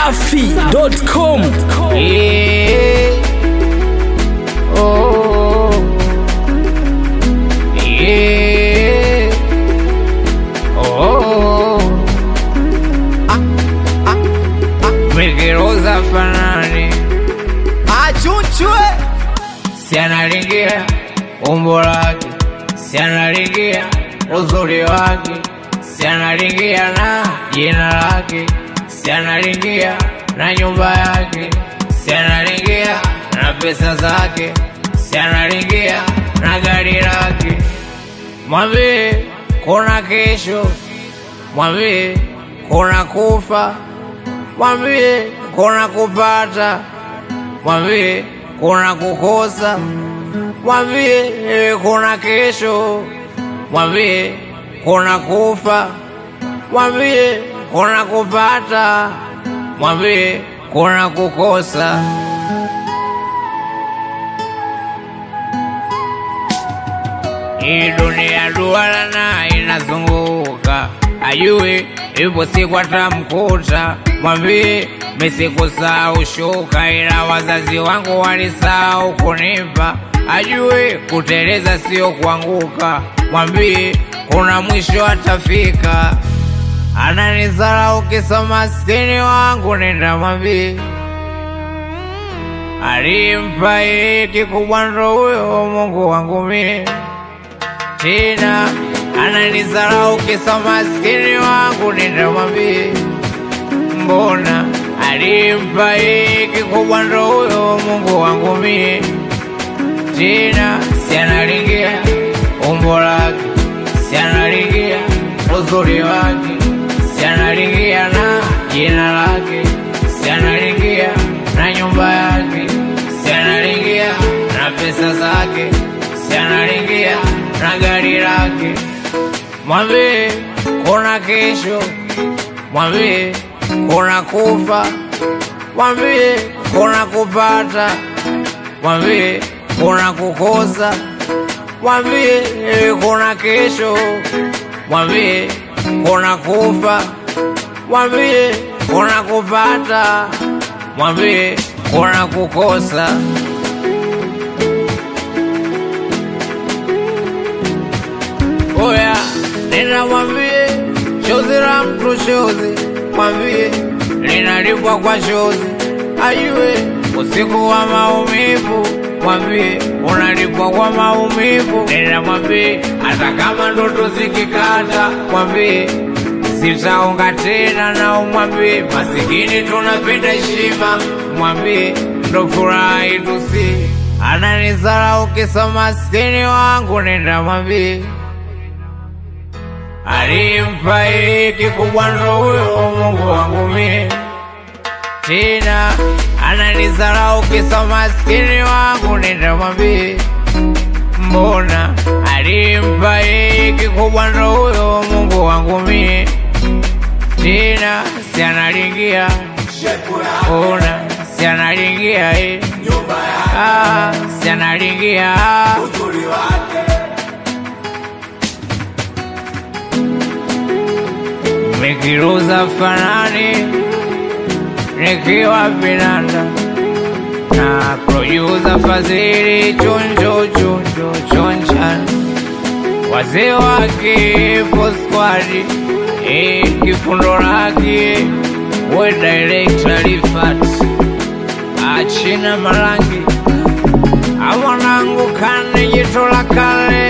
dachimsafi.com Yeah. Oh. Yeah. Oh. Mikiruza fanani achunchwe si analingia umbo lake, si analingia uzuri wake, si analingia na jina lake, si analingia na nyumba yake, si analingia na pesa zake, si analingia na gari lake. Mwambie kuna kesho, mwambie kuna kufa, mwambie kuna kupata mwambie kuna kukosa, mwambie eh, kuna kesho, mwambie kuna kufa, mwambie kuna kupata, mwambie kuna kukosa. Hii dunia duara na inazunguka, ajue ipo siku atamkuta. Mwambie mesikusahau shuka, ila wazazi wangu walisahau kunipa. Ajue kuteleza sio kuanguka, mwambie kuna mwisho atafika. Ananizarau kisa maskini wangu, nenda mwambie alimpa yeye kikubwa ndo huyo Mungu wangu mie tena ananizarau kisa maskini wangu, nenda mwambie mbona alimpa yeye kikubwa ndo huyo Mungu wangu mie tena si analingia umbo lake, si analingia uzuri wake, si analingia na jina lake, si analingia na nyumba yake, si analingia na pesa zake, si analingia na gari lake. Mwambie kuna kesho, mwambie kuna kufa, mwambie kuna kupata, mwambie kuna kukosa, mwambie eh, kuna kesho, mwambie kuna kufa, mwambie kuna kupata, mwambie kuna kukosa. Oya, nena mwambie chozi la mtu chozi, mwambie linalipwa kwa chozi, ajue usiku wa maumivu, mwambie unalipwa kwa maumivu. Nena mwambie hata kama ndoto zikikata, mwambie sitaonga tena, na umwambie masikini tunapenda heshima, mwambie ndo furaha yetu si ananizarau kisa maskini wangu, nenda mwambie alimpa yeye kikubwa ndo huyo Mungu wangu mie tena ananizarau kisa maskini wangu, nenda mwambie mbona alimpa yeye kikubwa ndo huyo Mungu wangu mie tena si analingia ona si analingia eh. ah, si analingia nikiruza fanani nikiwa vinanda na producer Fadhili chonjo chonjo chonchan wazee wake fosquadi e, kifundo lake we director Rifat achina marangi amwanangu kane jito la kale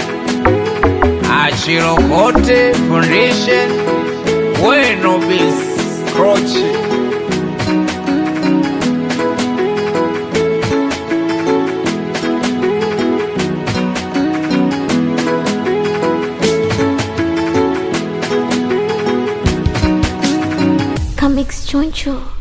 achirokote foundation wenobis krochi Comics Choncho.